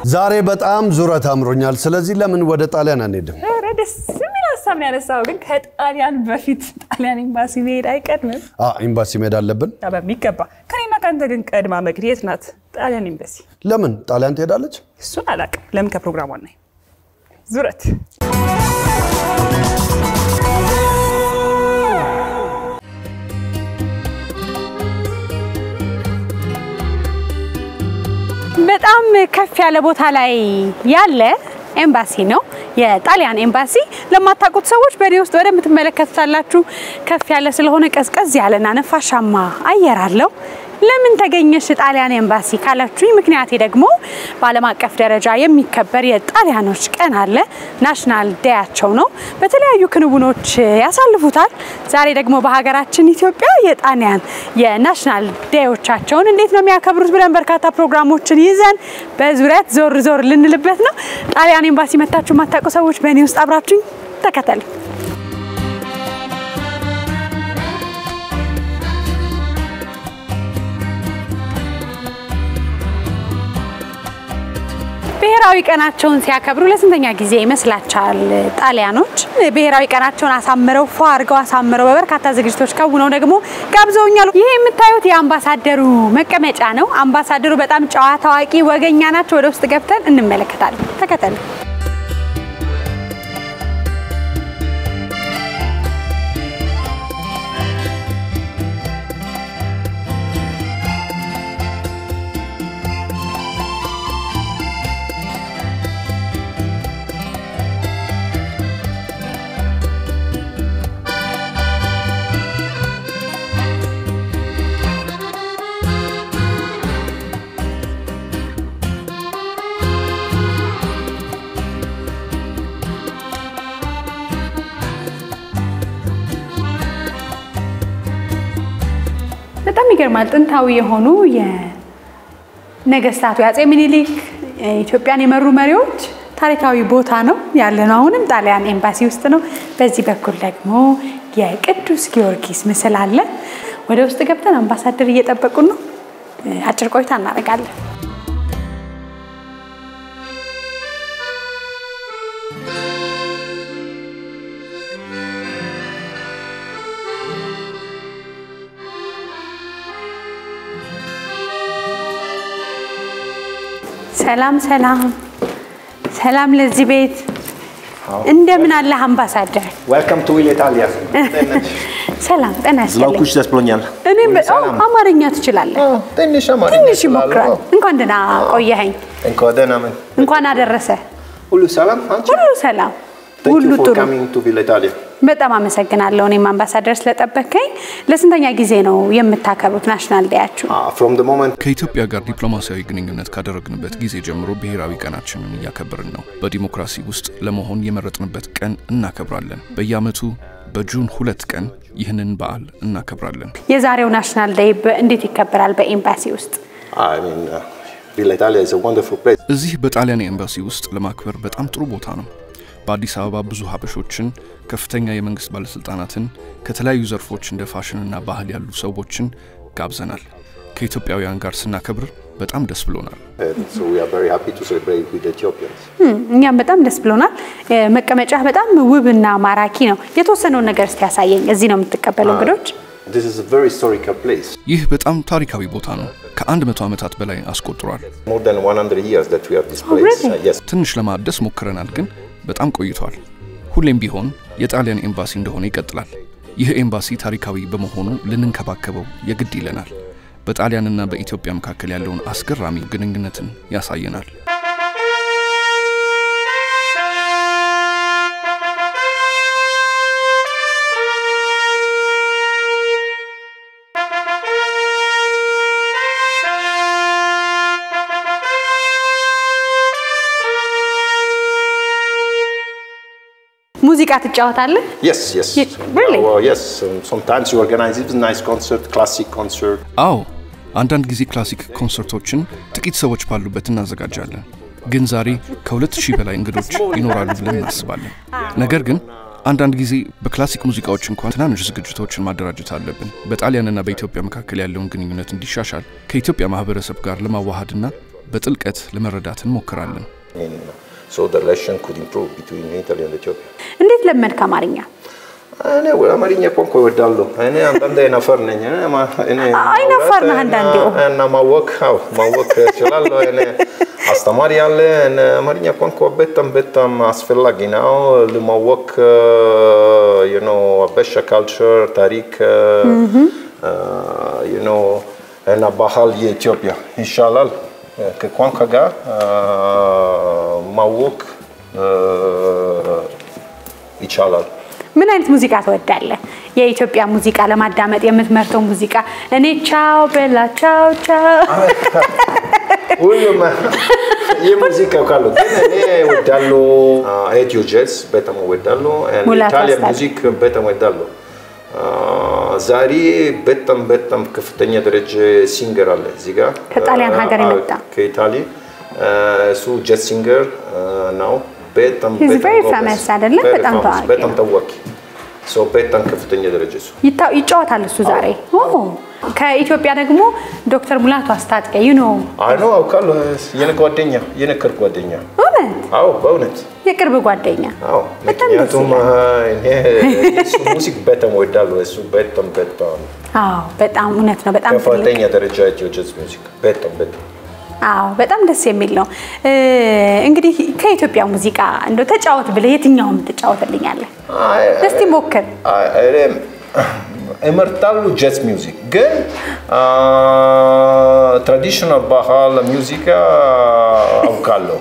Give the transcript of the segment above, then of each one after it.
ዛሬ በጣም ዙረት አምሮኛል። ስለዚህ ለምን ወደ ጣሊያን አንሄድም? ኧረ ደስ የሚል ሀሳብ ነው ያነሳው። ግን ከጣሊያን በፊት ጣሊያን ኤምባሲ መሄድ አይቀድምም? አ ኤምባሲ መሄድ አለብን። ያ በሚገባ ከኔና ከአንተ ግን ቀድማ መግድ የት ናት? ጣሊያን ኤምባሲ። ለምን ጣሊያን ትሄዳለች? እሱን አላውቅም። ለምን ከፕሮግራሟ ናይ ዙረት በጣም ከፍ ያለ ቦታ ላይ ያለ ኤምባሲ ነው። የጣሊያን ኤምባሲ ለማታውቁት ሰዎች በእኔ ውስጥ ወደምትመለከቱት አላችሁ። ከፍ ያለ ስለሆነ ቀዝቀዝ ያለና ነፋሻማ አየር አለው። ለምን ተገኘሽ ጣሊያን ኤምባሲ ካላችሁኝ፣ ምክንያቴ ደግሞ በዓለም አቀፍ ደረጃ የሚከበር የጣሊያኖች ቀን አለ። ናሽናል ዴያቸው ነው። በተለያዩ ክንውኖች ያሳልፉታል። ዛሬ ደግሞ በሀገራችን ኢትዮጵያ የጣሊያን የናሽናል ዴዮቻቸውን እንዴት ነው የሚያከብሩት ብለን በርካታ ፕሮግራሞችን ይዘን በዙሪያት ዞር ዞር ልንልበት ነው። ጣሊያን ኤምባሲ መታችሁ የማታውቁ ሰዎች በእኔ ውስጥ አብራችሁኝ ተከተሉ። ብሔራዊ ቀናቸውን ሲያከብሩ ለስንተኛ ጊዜ ይመስላችኋል? ጣሊያኖች ብሔራዊ ቀናቸውን አሳምረው ፏ አድርገው አሳምረው በበርካታ ዝግጅቶች ከውነው ደግሞ ጋብዘውኛል። ይሄ የምታዩት የአምባሳደሩ መቀመጫ ነው። አምባሳደሩ በጣም ጨዋ፣ ታዋቂ፣ ወገኛ ናቸው። ወደ ውስጥ ገብተን እንመለከታለን። ተከተሉ። በጣም ይገርማል። ጥንታዊ የሆኑ የነገስታቱ የአፄ ምኒልክ ኢትዮጵያን የመሩ መሪዎች ታሪካዊ ቦታ ነው ያለ ነው። አሁንም ጣሊያን ኤምባሲ ውስጥ ነው። በዚህ በኩል ደግሞ የቅዱስ ጊዮርጊስ ምስል አለ። ወደ ውስጥ ገብተን አምባሳደር እየጠበቁን ነው። አጭር ቆይታ እናደርጋለን። ሰላም ሰላም ሰላም ለዚህ ቤት እንደምን አለህ አምባሳደር? Welcome to Italia. ሰላም ጤና ይስጥልኝ። Zlaukuሽ ደስ ብሎኛል። እኔ በጣም ሰላም። አማርኛ ትችላለህ? ትንሽ አማርኛ ትንሽ እችላለሁ። ይሞክራል። እንኳን ደህና ቆየኸኝ። እንኳን ደህና መን። እንኳን አደረሰ። ሁሉ ሰላም አንቺ? ሁሉ ሰላም፣ Thank ሁሉ you for ጥሩ። coming to Villa Italia. በጣም አመሰግናለሁ። እኔም አምባሳደር ስለጠበከኝ። ለስንተኛ ጊዜ ነው የምታከብሩት ናሽናል ዴያችሁ? Ah, from the moment ከኢትዮጵያ ጋር ዲፕሎማሲያዊ ግንኙነት ካደረግንበት ጊዜ ጀምሮ ብሔራዊ ቀናችንን እያከበርን ነው። በዲሞክራሲ ውስጥ ለመሆን የመረጥንበት ቀን እናከብራለን። በየዓመቱ በጁን ሁለት ቀን ይህንን በዓል እናከብራለን። የዛሬው ናሽናል ዴይ በ- እንዴት ይከበራል በኤምባሲ ውስጥ? I mean uh, Villa Italia is a wonderful place. እዚህ በጣሊያን ኤምባሲ ውስጥ ለማክበር በጣም ጥሩ ቦታ ነው። በአዲስ አበባ ብዙ ሀበሾችን፣ ከፍተኛ የመንግስት ባለሥልጣናትን፣ ከተለያዩ ዘርፎች እንደ ፋሽንና ባህል ያሉ ሰዎችን ጋብዘናል። ከኢትዮጵያውያን ጋር ስናከብር በጣም ደስ ብሎናል። And so we are very happy to celebrate with Ethiopians. እም፣ እኛም በጣም ደስ ብሎናል። እ፣ መቀመጫህ በጣም ውብና ማራኪ ነው። የተወሰነውን ነገር እስቲ ያሳየኝ። እዚህ ነው የምትቀበለው እንግዶች? This is a very historical place. ይህ በጣም ታሪካዊ ቦታ ነው። ከአንድ መቶ ዓመታት በላይ አስቆጥሯል። More than 100 years that we have this place. really? Uh, yes. ትንሽ ለማደስ ሞክረናል፣ ግን በጣም ቆይቷል። ሁሌም ቢሆን የጣሊያን ኤምባሲ እንደሆነ ይቀጥላል። ይህ ኤምባሲ ታሪካዊ በመሆኑ ልንንከባከበው የግድ ይለናል። በጣሊያንና በኢትዮጵያ መካከል ያለውን አስገራሚ ግንኙነትን ያሳየናል። ሙዚቃ ትጫወታለህ? Yes, yes. Ye- really? Uh, well, yes. Um, sometimes you organize even nice concert, classic concert. አዎ አንዳንድ ጊዜ ክላሲክ ኮንሰርቶችን ጥቂት ሰዎች ባሉበት እናዘጋጃለን። ግን ዛሬ ከሁለት ሺህ በላይ እንግዶች ይኖራሉ ብለን እናስባለን። ነገር ግን አንዳንድ ጊዜ በክላሲክ ሙዚቃዎች እንኳን ትናንሽ ዝግጅቶችን ማደራጀት አለብን። በጣሊያንና በኢትዮጵያ መካከል ያለውን ግንኙነት እንዲሻሻል ከኢትዮጵያ ማህበረሰብ ጋር ለማዋሃድና በጥልቀት ለመረዳት እንሞክራለን። In, so the relation could improve between Italy and Ethiopia. እንዴት ለመድክ አማርኛ? እኔ አማርኛ ቋንቋ እወዳለሁ። እኔ አንዳንዴ አይናፋር ነኝ። እኔ ማ- እኔ አይናፋር ነህ ማውራት አንዳንዴ? እና- እና ማወቅ አዎ ማወቅ እችላለሁ። እኔ አስተማሪ ያለ እኔ አማርኛ ቋንቋ በጣም በጣም አስፈላጊ ነው ለማወቅ you know አበሻ ካልቸር ታሪክ you know እና ባህል የኢትዮጵያ ይሻላል ከቋንቋ ጋር ማወቅ ይቻላል። ምን አይነት ሙዚቃ ትወዳለህ? የኢትዮጵያ ሙዚቃ ለማዳመጥ የምትመርጠው ሙዚቃ? እኔ ቻው በላ ቻው ቻው ሁሉም የሙዚቃ ካሉ ግን እኔ እወዳለሁ ኢትዮ ጃዝ በጣም እወዳለሁ። ሙላቱ ኢታሊያን አስታጥቄ። ሙዚክ በጣም እወዳለሁ። ዛሬ በጣም በጣም ከፍተኛ ደረጃ ሲንገር አለ እዚህ ጋር ከጣሊያን ሀገር አዎ፣ የመጣ። ከኢታሊ እሱ ጃዝ ሲንገር ነው። በጣም He's በጣም very ጎበዝ። famous አይደለ? Very በጣም famous፣ ታዋቂ በጣም ነው። ታዋቂ ሰው በጣም ከፍተኛ ደረጃ እሱ ይታ- ይጫወታል እሱ ዛሬ። ኦ፣ ከኢትዮጵያ ደግሞ ዶክተር ሙላቱ አስታጥቄ ዩ ኖ አይ ነው አውቃለሁ። የኔ ጓደኛ የኔ ቅርብ ጓደኛ እውነት አዎ በእውነት የቅርብ ጓደኛ አዎ በጣም ደስ ምክንያቱም ይላል። እኔ እሱ ሙዚክ በጣም እወዳለሁ። እሱ በጣም በጣም አዎ በጣም እውነት ነው። በጣም ትልቅ ከፍተኛ ደረጃ ኢትዮ ጃዝ ሙዚክ በጣም በጣም አዎ በጣም ደስ የሚል ነው። እ፣ እንግዲህ ከኢትዮጵያ ሙዚቃ እንደው ተጫወት ብለህ የትኛውም ትጫወትልኛለህ? አይ፣ እስቲ ሞክር። አይ፣ እኔ እመርጣለሁ ጃዝ ሚውዚክ ግን ትራዲሽናል ባህል ሙዚቃ አውቃለሁ።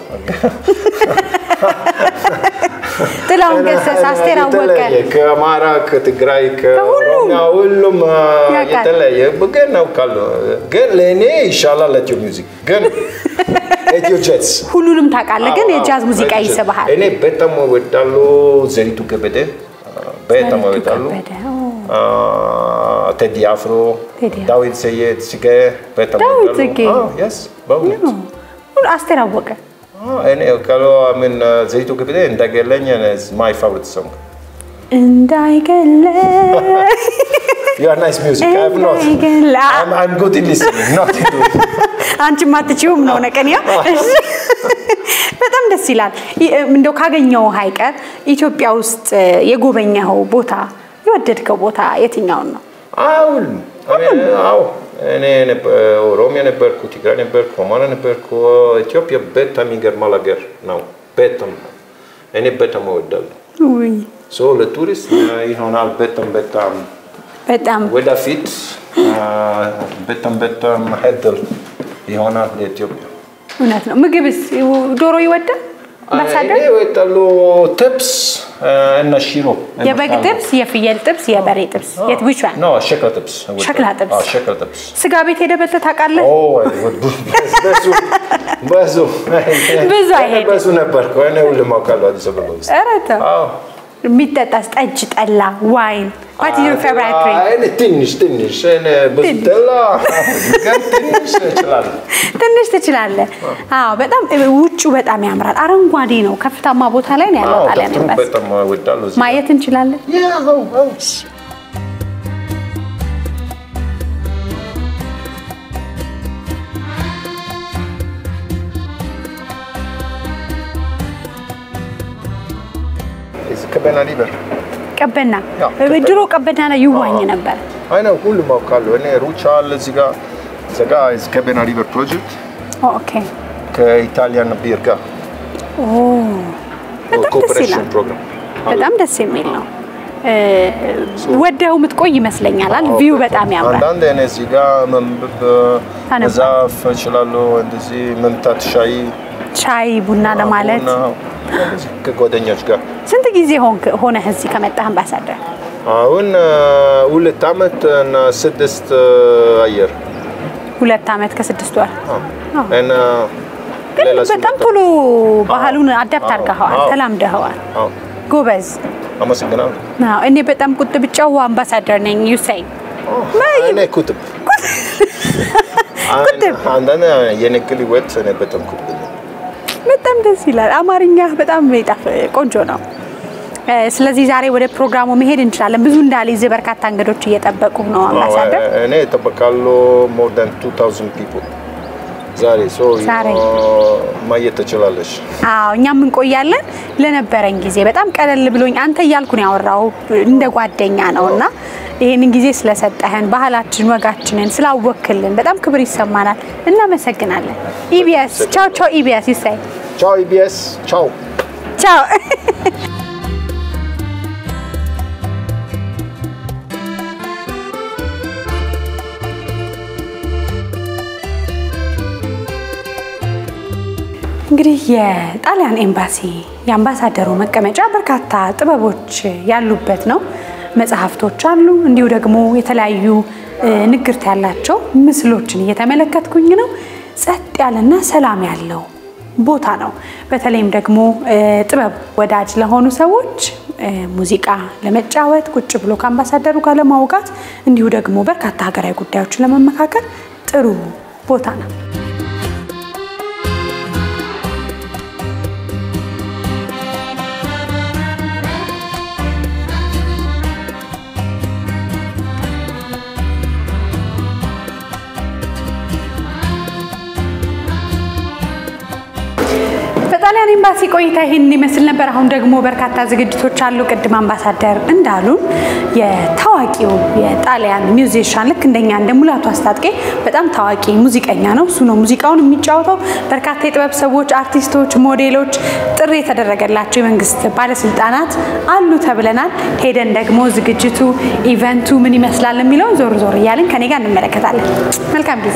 ጥላሁን ገሰሰ፣ አስቴር አወቀ የተለያየ ከአማራ፣ ከትግራይ፣ ከሁሉም ከኦሮሚያ ሁሉም አ፣ ያውቃል። የተለያየ ግን አውቃለሁ። ግን ለእኔ ይሻላል ኢትዮ ሚውዚክ ግን ኢትዮ ጃዝ ሁሉንም ታውቃለህ፣ ግን አዎ፣ የጃዝ አዎ፣ ሙዚቃ ኢትዮ ጃዝ። ይስብሃል። እኔ በጣም እወዳለሁ ዘሪቱ ከበደ በጣም ዘሪቱ እወዳለሁ። ከበደ፣ ኦ። አ፣ ቴዲ አፍሮ፣ ቴዲ አፍሮ። ዳዊት ሰየድ ጽጌ በጣም ዳዊት እወዳለሁ። ጽጌ። አዎ፣ yes፣ በእውነት ሁሉ አስቴር አወቀ አዎ፣ እኔ ካሎ ምን ዘሪቱ ከበደ እንዳገለኝ ማይ ፋቮሪት ሶንግ እንዳይገለ You are nice music. I have not. እንዳይገላ I'm, I'm good in listening, not in doing. አንቺ ማትችውም ነው ነቀንያ። በጣም ደስ ይላል። ይ- እንደው ካገኘው አይቀር ኢትዮጵያ ውስጥ የጎበኘኸው ቦታ የወደድከው ቦታ የትኛውን ነው? አሁን አዎ እኔ ነበር ኦሮሚያ ነበርኩ፣ ትግራይ ነበርኩ፣ አማራ ነበርኩ። ኢትዮጵያ በጣም ይገርማል ሀገር ነው። በጣም እኔ በጣም እወዳለሁ። ውይ ሶ ለቱሪስት ይሆናል በጣም በጣም በጣም ወደፊት አ፣ በጣም በጣም እድል ይሆናል ለኢትዮጵያ። እውነት ነው። ምግብስ ዶሮ ይወዳል? እኔ አምባሳደር እወዳለሁ ጥብስ አ፣ እና ሽሮ የበግ እመርጣለሁ። ጥብስ፣ የፍየል ጥብስ፣ የበሬ ጥብስ የት which one? ኖ ሸክላ ጥብስ እወዳለሁ። ሸክላ ጥብስ። አዎ፣ ሸክላ ጥብስ ስጋ ቤት ሄደህ በልተህ ታውቃለህ? ኦ ብዙ ብዙ ብዙ አይሄድም። ብዙ ነበርኩ። እኔ ሁሉም አውቃለሁ አዲስ አበባ ውስጥ። ኧረ ተው። አዎ። የሚጠጣስ ጠጅ፣ ጠላ፣ ዋይን what is your favorite drink? አይ፣ እኔ ትንሽ ትንሽ እኔ ብዙ ጠላ ግን ትንሽ እችላለሁ። ትንሽ ትችላለህ። አዎ በጣም ውጩ በጣም ያምራል። አረንጓዴ ነው። ከፍታማ ቦታ ላይ ነው ያለው አዎ፣ ጣሊያን ተፈጥሮ ኤምባሲ። በጣም እወዳለሁ እዚህ። ማየት እንችላለን። ያ፣ አዎ፣ አዎ። እዚህ ቀበና ሊበር ቀበና ያው ቀበና። ድሮ ቀበና ላይ ይዋኝ ነበር። አይ ነው ሁሉም አውቃለሁ። እኔ ሩቻ አለ እዚህ ጋር እዚህ ጋር እዚህ ቀበና ሊበር ፕሮጀክት ኦኬ ከኢታሊያን ቢር ጋር ኦ በጣም ደስ ኮኦፐሬሽን ይላል። ፕሮግራም በጣም ደስ የሚል ነው። እ፣ ወደው የምትቆይ ይመስለኛል። ቪው በጣም ያምራል። አንዳንድ እኔ እዚህ ጋር መንበብ ታነባለህ? መዛፍ እችላለሁ። እንደዚህ መምታት ሻይ ሻይ ቡና ለማለት ቡና፣ እንደዚህ ከጓደኞች ጋር ስንት ጊዜ ሆንክ ሆነህ እዚህ ከመጣህ አምባሳደር? አሁን አ፣ ሁለት ዓመት እና ስድስት አየር ሁለት ዓመት ከስድስት ወር። እና ግን ሌላ በጣም ስመጣ- ቶሎ ባህሉን አዳፕት አዎ፣ አድርገኸዋል፣ አዎ። ተላምደኸዋል። አዎ፣ ጎበዝ። አመሰግናለሁ። አዎ፣ እኔ በጣም ቁጥብ ጨዋ አምባሳደር ነኝ። ዩሳይ እኔ ኩትብ ኩትብ። አንዳንድ የንግል ህይወት እኔ በጣም ኩትብ ነኝ። በጣም ደስ ይላል። አማርኛ በጣም ይጣፍ ቆንጆ ነው። እ፣ ስለዚህ ዛሬ ወደ ፕሮግራሙ መሄድ እንችላለን። ብዙ እንዳልይዝ በርካታ እንግዶች እየጠበቁ ነው አምባሳደር። እኔ እጠብቃለሁ ሞር ዳን 2000 ፒፕል ዛሬ ሶ ዛሬ። ማየት ትችላለሽ። አዎ እኛም እንቆያለን። ለነበረን ጊዜ በጣም ቀለል ብሎኝ አንተ እያልኩ ነው ያወራው እንደ ጓደኛ ነው እና ይህንን ጊዜ ስለሰጠህን ባህላችን፣ ወጋችንን ስላወክልን በጣም ክብር ይሰማናል። እናመሰግናለን። ኢቢኤስ ቻው ቻው። ኢቢኤስ ይሳይ ቻው ኢቢኤስ ቻው። ቻው። እንግዲህ የጣሊያን ኤምባሲ የአምባሳደሩ መቀመጫ በርካታ ጥበቦች ያሉበት ነው። መጽሐፍቶች አሉ። እንዲሁ ደግሞ የተለያዩ እ፣ ንግርት ያላቸው ምስሎችን እየተመለከትኩኝ ነው። ጸጥ ያለና ሰላም ያለው ቦታ ነው። በተለይም ደግሞ እ፣ ጥበብ ወዳጅ ለሆኑ ሰዎች እ፣ ሙዚቃ ለመጫወት ቁጭ ብሎ ከአምባሳደሩ ጋር ለማውጋት እንዲሁ ደግሞ በርካታ ሀገራዊ ጉዳዮችን ለመመካከል ጥሩ ቦታ ነው። በጣሊያን ኤምባሲ ቆይታ ይህን ይመስል ነበር። አሁን ደግሞ በርካታ ዝግጅቶች አሉ። ቅድም አምባሳደር እንዳሉን የታዋቂው የጣሊያን ሚውዚሽያን ልክ እንደኛ እንደ ሙላቱ አስታጥቄ በጣም ታዋቂ ሙዚቀኛ ነው። እሱ ነው ሙዚቃውን የሚጫወተው። በርካታ የጥበብ ሰዎች፣ አርቲስቶች፣ ሞዴሎች፣ ጥሪ የተደረገላቸው የመንግስት ባለስልጣናት አሉ ተብለናል። ሄደን ደግሞ ዝግጅቱ ኢቨንቱ ምን ይመስላል የሚለውን ዞር ዞር እያልን ከኔ ጋር እንመለከታለን። መልካም ጊዜ።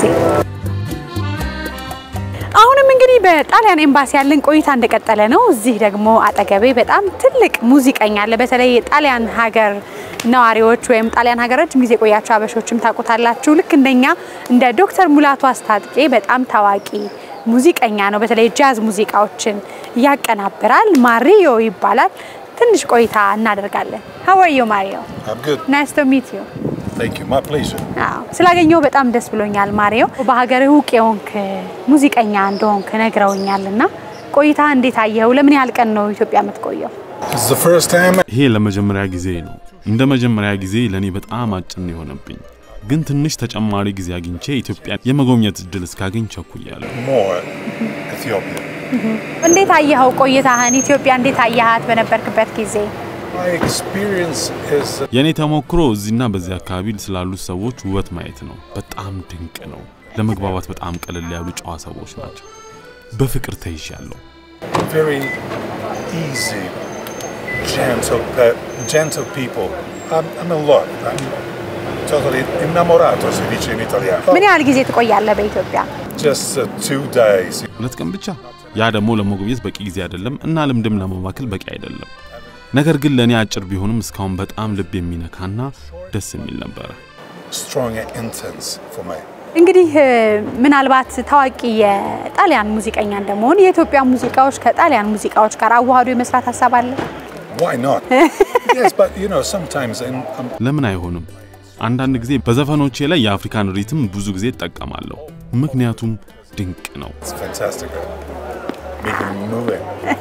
አሁንም እንግዲህ በጣሊያን ኤምባሲ ያለን ቆይታ እንደቀጠለ ነው። እዚህ ደግሞ አጠገቤ በጣም ትልቅ ሙዚቀኛ አለ። በተለይ የጣሊያን ሀገር ነዋሪዎች ወይም ጣሊያን ሀገር ረጅም ጊዜ የቆያችሁ አበሾችም ታውቁታላችሁ። ልክ እንደኛ እንደ ዶክተር ሙላቱ አስታጥቄ በጣም ታዋቂ ሙዚቀኛ ነው። በተለይ ጃዝ ሙዚቃዎችን ያቀናብራል። ማሪዮ ይባላል። ትንሽ ቆይታ እናደርጋለን። ሀዋዮ ማሪዮ I'm good. ናይስ ቱ ሚት ዩ Thank you. My pleasure. አዎ ስላገኘው በጣም ደስ ብሎኛል። ማሪዮ በሀገርህ እውቅ የሆንክ ሙዚቀኛ እንደሆንክ ነግረውኛል እና ቆይታ እንዴት አየኸው? ለምን ያህል ቀን ነው ኢትዮጵያ የምትቆየው? This is the first time ይሄ ለመጀመሪያ ጊዜ ነው። እንደ መጀመሪያ ጊዜ ለእኔ በጣም አጭር ነው የሆነብኝ፣ ግን ትንሽ ተጨማሪ ጊዜ አግኝቼ ኢትዮጵያ የመጎብኘት እድል እስካገኝ ቸኩያለሁ። more Ethiopia. እንዴት አየኸው ቆይታህን? ኢትዮጵያ እንዴት አየሃት በነበርክበት ጊዜ? My experience is የእኔ ተሞክሮ እዚህና በዚህ አካባቢ ስላሉት ሰዎች ውበት ማየት ነው። በጣም ድንቅ ነው። ለመግባባት በጣም ቀለል ያሉ ጨዋ ሰዎች ናቸው። በፍቅር ተይዣለሁ። very easy, gentle, pe- gentle people. I'm, I'm in love. I'm totally innamorato, si dice in italiano. ምን ያህል ጊዜ ትቆያለህ በኢትዮጵያ? Just uh, two days. ሁለት ቀን ብቻ። ያ ደግሞ ለመጎብኘት በቂ ጊዜ አይደለም እና ልምድም ለመማከል በቂ አይደለም። ነገር ግን ለእኔ አጭር ቢሆንም እስካሁን በጣም ልብ የሚነካና ደስ የሚል ነበረ። Strong and intense for me. እንግዲህ እ፣ ምናልባት ታዋቂ የጣሊያን ሙዚቀኛ እንደመሆን የኢትዮጵያ ሙዚቃዎች ከጣሊያን ሙዚቃዎች ጋር አዋህዶ የመስራት ሀሳብ አለ? Why not? yes, but you know, sometimes in, um, ለምን አይሆንም? አንዳንድ ጊዜ በዘፈኖቼ ላይ የአፍሪካን ሪትም ብዙ ጊዜ እጠቀማለሁ፣ ምክንያቱም ድንቅ ነው። it's fantastic. Making me moving.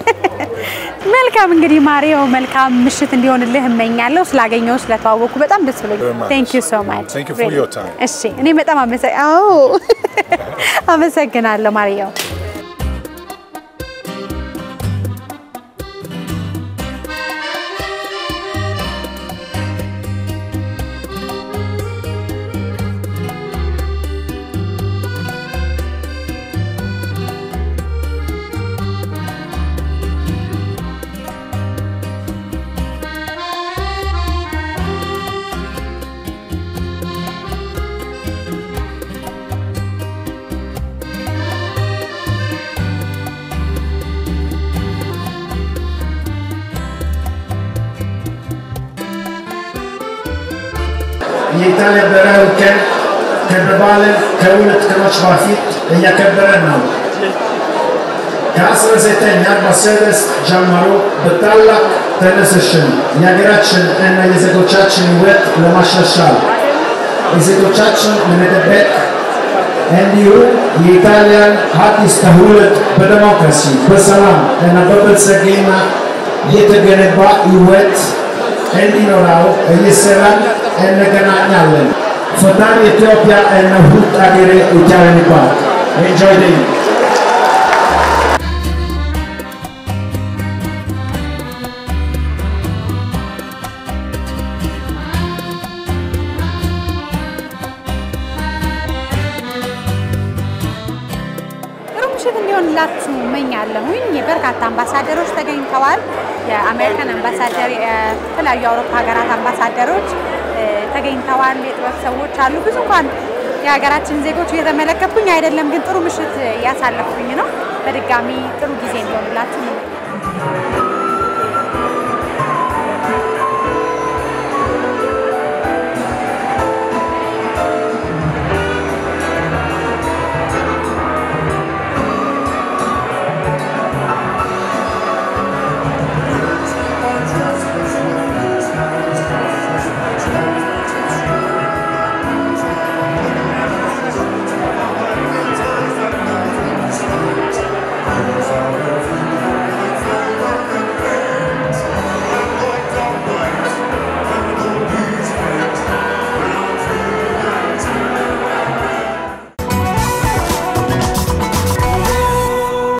መልካም እንግዲህ ማሪዮ መልካም ምሽት እንዲሆንልህ እመኛለሁ። ስላገኘው ስለተዋወቁ በጣም ደስ Very ብሎኛል። much. ቴንክ ዩ ሶ ማች Thank you for your time. እሺ እኔ በጣም አመሰ አዎ አመሰግናለሁ ማሪዮ። የኢጣሊያ ብሔራዊ ቀን ክብረ በዓልን ከሁለት ቀኖች በፊት እያከበረን ነው። ከ1946 ጀምሮ በታላቅ ተነሳሽነት የሀገራችን እና የዜጎቻችን ሕይወት ለማሻሻል የዜጎቻችን ለመጠበቅ እንዲሁም የኢጣሊያን አዲስ ትውልድ በዲሞክራሲ በሰላም እና በብልጽግና የተገነባ ሕይወት እንዲኖረው እየሰራን እንገናኛለን። ፈጣሪ ኢትዮጵያ እና ሁሉ አገሬ ኢትዮጵያን ይባርክ። Enjoy the ጥሩ ምሽት እንዲሆንላችሁ እመኛለሁኝ። በርካታ አምባሳደሮች ተገኝተዋል። የአሜሪካን አምባሳደር፣ የተለያዩ የአውሮፓ ሀገራት አምባሳደሮች እ፣ ተገኝተዋል። የጥበብ ሰዎች አሉ። ብዙ እንኳን የሀገራችን ዜጎች እየተመለከትኩኝ አይደለም፣ ግን ጥሩ ምሽት እያሳለፍኩኝ ነው። በድጋሚ ጥሩ ጊዜ እንዲሆንላችሁ